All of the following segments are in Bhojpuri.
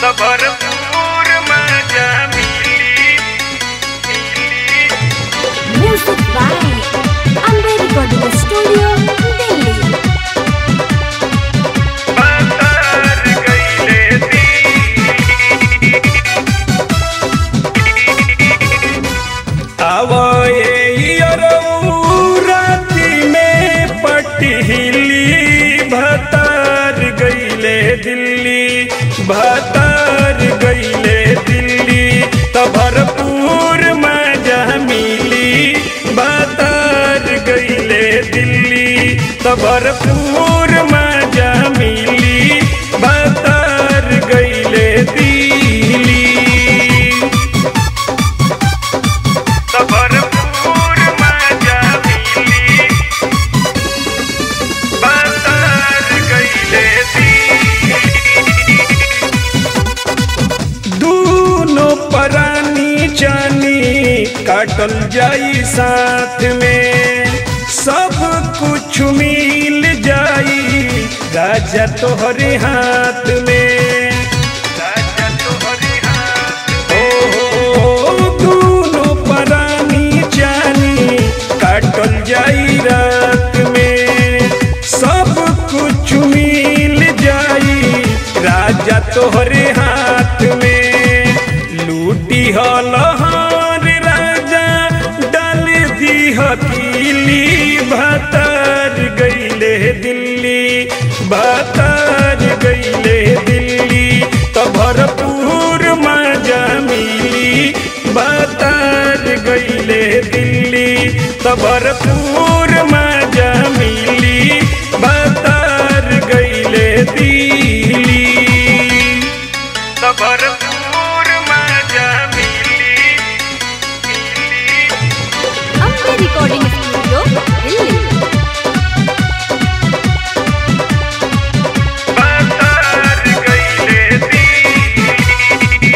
त भरपूर मजा मिली Music by Amber Recording Studio, Delhi. बाजार गईले दी आवए राती में पटहिली भतार गईले दिल्ली भतार गईले दिल्ली त भरपूर मजा मिली भतार गईले दिल्ली त भरपूर मजा मिली भतार गईले दिल्ली त भरपूर मजा मिली बाजार गईले दी दूनो परानी जानी काटल जाई साथ में सब कुछ मिल जाई राजा तोहरे हाथ में राजा तोहरे हाथ ओ दूनो परानी जानी काटल जाई रात में सब कुछ मिल जाई राजा तोहरे हाथ में लूटी हलहार राजा डाल दी हकीली भतार गईले दिल्ली भतार गईले दिल्ली त भरपूर मजा मिली भतार गईले दिल्ली त भरपूर मजा मिली भतार गईले दिल्ली त भरपूर मजा मिली Amber Recording Studio, Delhi. बाजार गईले दी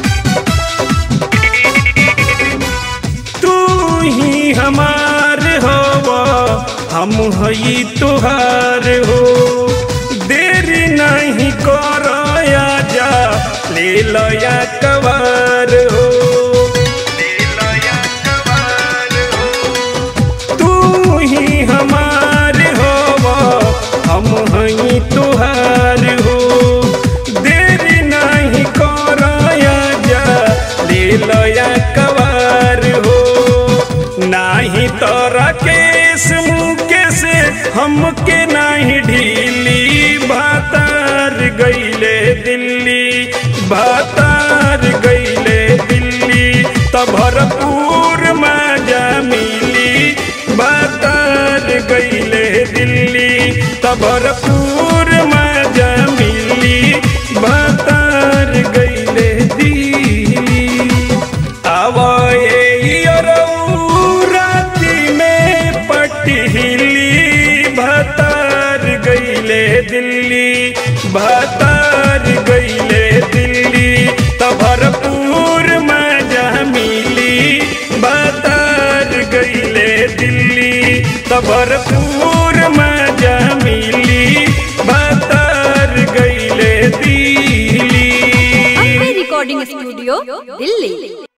तू ही हमार हो हम हई तुहार हो देर नहीं करो जा ले लया कवार हो दिलया कवार हो तू ही हमार हो हम हई तुहार हो देर नहीं करो जा ले लया कवार हो नाही तोरा केस मुके से हमके नाही ढीली भातार गईले दिल्ली भातार गईले दिल्ली त भरपूर मजा मिली भातार गईले दिल्ली त भरपूर मजा मिली भातार गईले दिल्ली आवए राती में पटहिली भतार गईले दिल्ली भतार गईले दिल्ली त भरपूर मजा मिली भतार गईले दिल्ली त भरपूर मजा मिली भतार गईले Delhi Amber Recording Studio, Delhi.